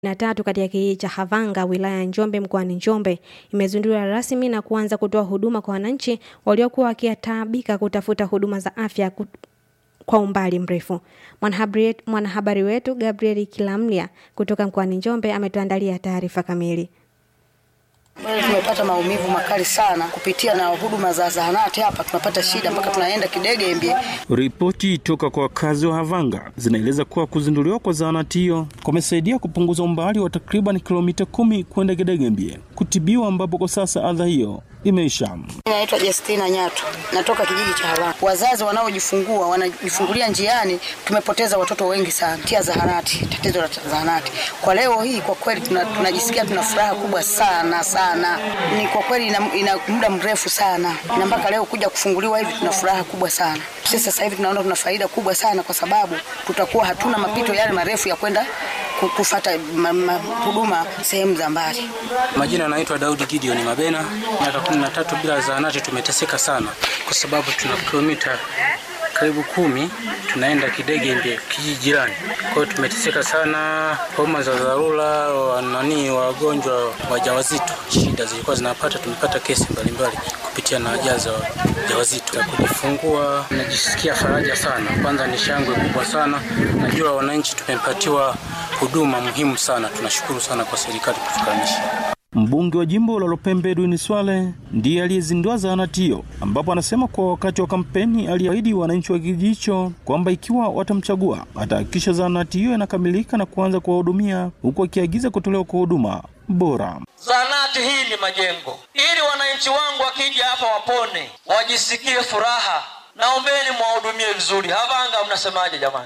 na tatu katika kijiji cha Havanga wilaya ya Njombe mkoani Njombe imezinduliwa rasmi na kuanza kutoa huduma kwa wananchi waliokuwa wakitaabika kutafuta huduma za afya kut kwa umbali mrefu. Mwanahabari mwanahabari wetu Gabriel Kilamlia kutoka mkoani Njombe ametuandalia taarifa kamili. Bado tumepata maumivu makali sana kupitia na huduma za zahanati hapa, tunapata shida mpaka tunaenda Kidegembye. Ripoti toka kwa wakazi wa Havanga zinaeleza kuwa kuzinduliwa kwa zahanati hiyo kumesaidia kupunguza umbali wa takriban kilomita kumi kwenda Kidegembye kutibiwa, ambapo kwa sasa adha hiyo imeisha. Naitwa Justina Nyato, natoka kijiji cha Havanga. Wazazi wanaojifungua wanajifungulia njiani, tumepoteza watoto wengi sana tia zahanati, tatizo la zahanati. Kwa leo hii kwa kweli tuna, tunajisikia tuna furaha kubwa sana sana, ni kwa kweli ina, ina muda mrefu sana, na mpaka leo kuja kufunguliwa hivi tuna furaha kubwa sana. Sisi sasa hivi tunaona tuna faida kubwa sana, kwa sababu tutakuwa hatuna mapito yale marefu ya kwenda kufata huduma sehemu za mbali. Majina anaitwa Daudi Gideon Mabena. Miaka kumi na tatu bila zahanati tumeteseka sana, kwa sababu tuna kilomita karibu kumi tunaenda Kidegembye kijiji jirani. Kwa hiyo tumeteseka sana, homa za dharura, nani, wagonjwa wajawazito, shida zilikuwa zinapata. Tumepata kesi mbalimbali kupitia na ajali za wajawazito za kujifungua. Najisikia faraja sana, kwanza ni shangwe kubwa sana. Najua wananchi tumepatiwa huduma muhimu sana. Tunashukuru sana kwa serikali kutufikamisha. Mbunge wa jimbo la Lopembe Edwin Swale ndiye aliyezindua zahanati hiyo, ambapo anasema kwa wakati wa kampeni aliahidi wananchi wa kijiji hicho kwamba ikiwa watamchagua atahakikisha zahanati hiyo inakamilika na kuanza kuwahudumia, huku akiagiza kutolewa kwa huduma bora. Zahanati hii ni majengo, ili wananchi wangu wakija hapa wapone, wajisikie furaha. Naombeni mwahudumie vizuri. Havanga, mnasemaje jamani?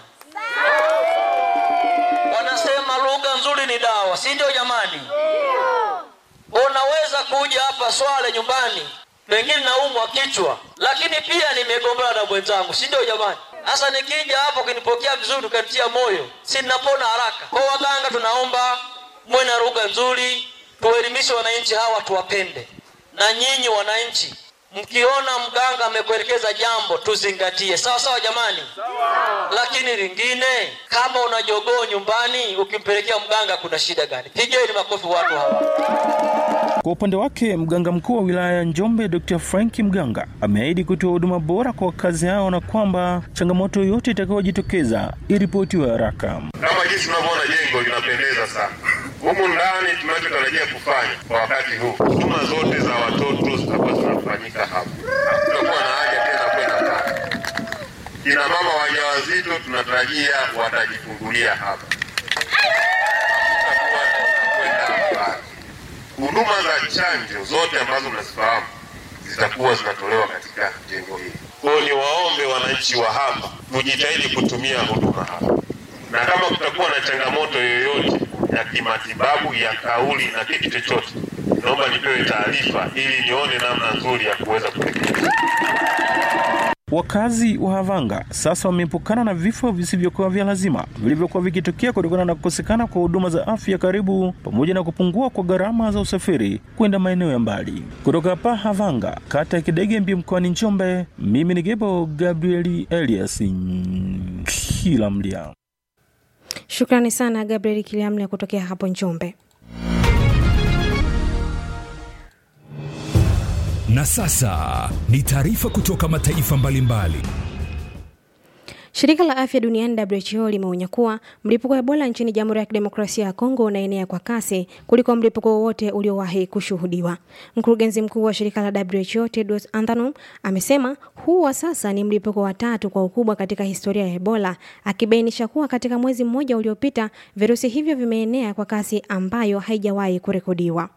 Wanasema lugha nzuri ni dawa, si ndio jamani? Unaweza kuja hapa Swale nyumbani, pengine naumwa kichwa, lakini pia nimegombana na mwenzangu, si ndio jamani? Sasa nikija hapo ukinipokea vizuri, ukanitia moyo, si ninapona haraka. Kwa waganga, tunaomba muwe na lugha nzuri, tuelimishe wananchi hawa, tuwapende. Na nyinyi wananchi, mkiona mganga amekuelekeza jambo, tuzingatie. Sawa sawa jamani? Sawa. Lakini lingine, kama una jogoo nyumbani, ukimpelekea mganga, kuna shida gani? Pigeni makofi watu hawa. Kwa upande wake mganga mkuu wa wilaya ya Njombe Dr. Frank Mganga ameahidi kutoa huduma bora kwa wakazi hao na kwamba changamoto yoyote itakayojitokeza iripotiwe haraka. Kama jinsi tunavyoona jengo linapendeza sana, humu ndani tunachotarajia kufanya kwa wakati huu, huduma zote za watoto zitakuwa zinafanyika hapa, hakutakuwa na haja tena kwenda mbali. Kina mama wajawazito tunatarajia watajifungulia hapa, hakutakuwa kwenda mbali huduma za chanjo zote ambazo mnazifahamu zitakuwa zinatolewa katika jengo hili. Kwa hiyo niwaombe wananchi wa hapa tujitahidi kutumia huduma hapa, na kama kutakuwa na changamoto yoyote ya kimatibabu ya kauli na kitu chochote, naomba nipewe taarifa ili nione namna nzuri ya kuweza kurekebisha. Wakazi wa Havanga sasa wameepukana na vifo visivyokuwa vya lazima vilivyokuwa vikitokea kutokana na kukosekana kwa huduma za afya karibu, pamoja na kupungua kwa gharama za usafiri kwenda maeneo ya mbali. Kutoka hapa Havanga, kata ya Kidegembye, mkoani Njombe, mimi ni Gebo Gabrieli Elias Kilamlia. Shukrani sana Gabriel Kilamlia kutokea hapo Njombe. Na sasa ni taarifa kutoka mataifa mbalimbali. Shirika la afya duniani WHO limeonya kuwa mlipuko wa Ebola nchini Jamhuri ya Kidemokrasia ya Kongo unaenea kwa kasi kuliko mlipuko wowote uliowahi kushuhudiwa. Mkurugenzi mkuu wa shirika la WHO Tedros Adhanom amesema huu wa sasa ni mlipuko wa tatu kwa ukubwa katika historia ya Ebola, akibainisha kuwa katika mwezi mmoja uliopita virusi hivyo vimeenea kwa kasi ambayo haijawahi kurekodiwa.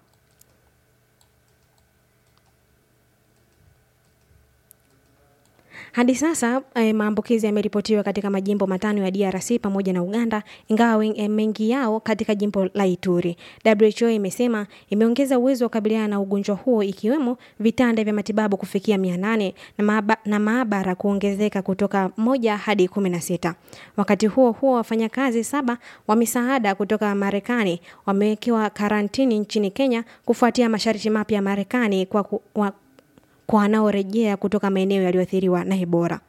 Hadi sasa eh, maambukizi yameripotiwa katika majimbo matano ya DRC pamoja na Uganda, ingawa mengi yao katika jimbo la Ituri. WHO imesema imeongeza uwezo wa kukabiliana na ugonjwa huo ikiwemo vitanda vya matibabu kufikia 800 na, maaba, na maabara kuongezeka kutoka moja hadi kumi na sita. Wakati huo huo, wafanyakazi saba wa misaada kutoka Marekani wamewekewa karantini nchini Kenya kufuatia masharti mapya ya Marekani kwa ku, wa, kwa wanaorejea kutoka maeneo yaliyoathiriwa na Ebola.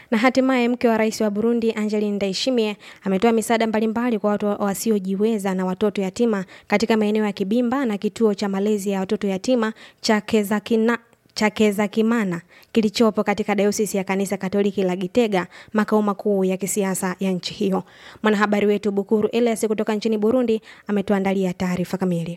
Na hatimaye mke wa rais wa Burundi Angeline Ndayishimiye ametoa misaada mbalimbali kwa watu wasiojiweza na watoto yatima katika maeneo ya Kibimba na kituo cha malezi ya watoto yatima cha Kezakina cha Kezakimana kilichopo katika dayosisi ya kanisa Katoliki la Gitega, makao makuu ya kisiasa ya nchi hiyo. Mwanahabari wetu Bukuru Elias kutoka nchini Burundi ametuandalia taarifa kamili.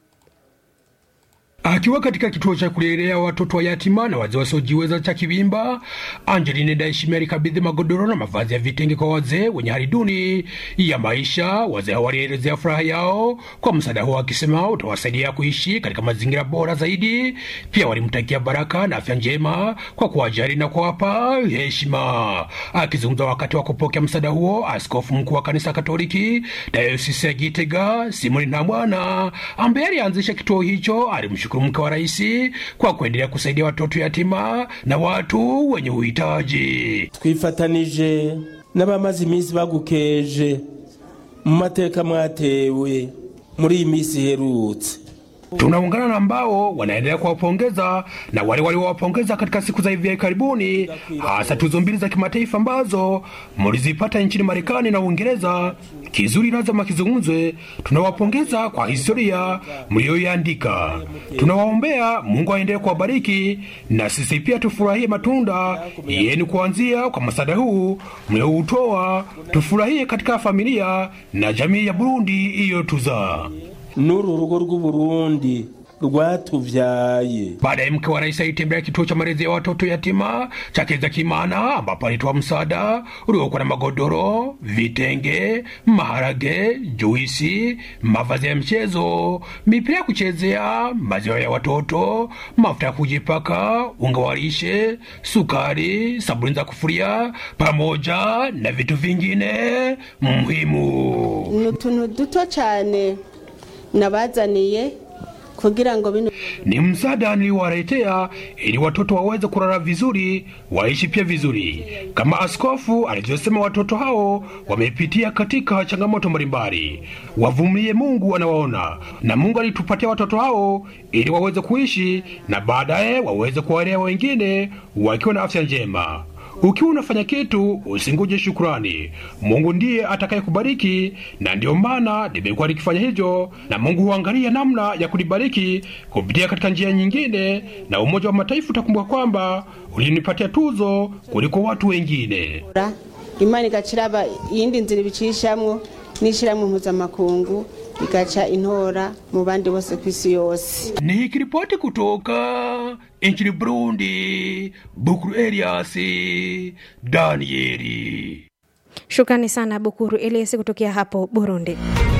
Akiwa katika kituo cha kulelea watoto wa yatima na wazee wasiojiweza cha Kibimba, Angeline Ndayishimiye alikabidhi magodoro na mavazi ya vitenge kwa wazee wenye hali duni ya maisha. Wazee hao walielezea furaha yao kwa msaada huo, akisema utawasaidia kuishi katika mazingira bora zaidi. Pia walimtakia baraka na afya njema kwa kuwajali na kuwapa heshima. Akizungumza wakati wa kupokea msaada huo, askofu mkuu wa kanisa Katoliki dayosisi ya Gitega Simoni Ntamwana ambaye alianzisha kituo hicho alimshukuru mke wa rais kwa kuendelea kusaidia watoto yatima na watu wenye uhitaji. twifatanije n'abamaze iminsi bagukeje mu mateka mwatewe muri iyi minsi iherutse Tunaungana na ambao wanaendelea kuwapongeza na wale waliowapongeza katika siku za hivi karibuni, hasa tuzo mbili za kimataifa ambazo mlizipata nchini Marekani na Uingereza. Kizuri lazima kizungumzwe. Tunawapongeza kwa historia mlioiandika. Tunawaombea Mungu aendelee kuwabariki, na sisi pia tufurahie matunda yenu kuanzia kwa msaada huu mlioutoa. Tufurahie katika familia na jamii ya Burundi iliyotuzaa. n'uru rugo rw'uburundi rwatuvyaye Baadaye mke wa rais alitembelea kituo cha malezi ya watoto yatima cha Kezakimana ambapo alitoa msaada uliokuwa na magodoro, vitenge, maharage, juisi, mavazi ya mchezo, mipira ya kuchezea, maziwa ya watoto, mafuta ya kujipaka, unga wa lishe, sukari, sabuni za kufuria pamoja na vitu vingine muhimu. ni utuntu duto cyane nabazaniye kugira ngo bino ni msaada niliowaletea ili watoto waweze kulala vizuri, waishi pia vizuri. Kama askofu alivyosema, watoto hao wamepitia katika changamoto mbalimbali, wavumilie, Mungu anawaona, na Mungu alitupatia watoto hao ili waweze kuishi na baadaye waweze kuwalea wengine wakiwa na afya njema. Ukiwa unafanya kitu usinguje shukrani. Mungu ndiye atakayekubariki, na ndiyo maana nimekuwa nikifanya hivyo, na Mungu huangalia namna ya kunibariki kupitia katika njia nyingine, na Umoja wa Mataifa utakumbuka kwamba ulinipatia tuzo kuliko watu wengine. imana igaciraba iyindi nzira ibicishamwo n'ishyirahamwe mpuzamakungu igaca intora mu bandi bose ku isi yose Nikiripoti kutoka nchini Burundi, Bukuru Elias Danieli. Shukrani sana Bukuru Elias kutokea hapo Burundi.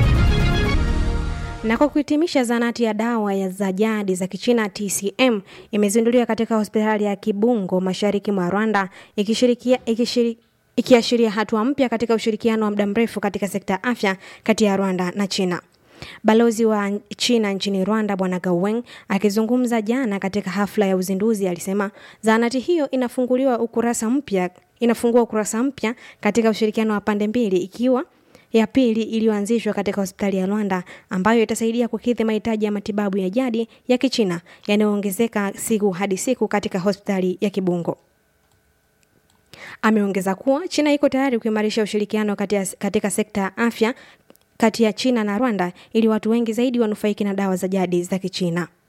Na kwa kuhitimisha, zanati ya dawa ya za jadi za Kichina TCM imezinduliwa katika hospitali ya Kibungo mashariki mwa Rwanda ikishirikia ikishiri ikiashiria hatua mpya katika ushirikiano wa muda mrefu katika sekta ya afya kati ya Rwanda na China. Balozi wa China nchini Rwanda Bwana Gauweng akizungumza jana katika hafla ya uzinduzi alisema zahanati hiyo inafunguliwa ukurasa mpya inafungua ukurasa mpya katika ushirikiano wa pande mbili ikiwa ya pili iliyoanzishwa katika hospitali ya Rwanda ambayo itasaidia kukidhi mahitaji ya matibabu ya jadi ya Kichina yanayoongezeka siku hadi siku katika hospitali ya Kibungo. Ameongeza kuwa China iko tayari kuimarisha ushirikiano katika, katika sekta ya afya kati ya China na Rwanda ili watu wengi zaidi wanufaiki na dawa za jadi za Kichina.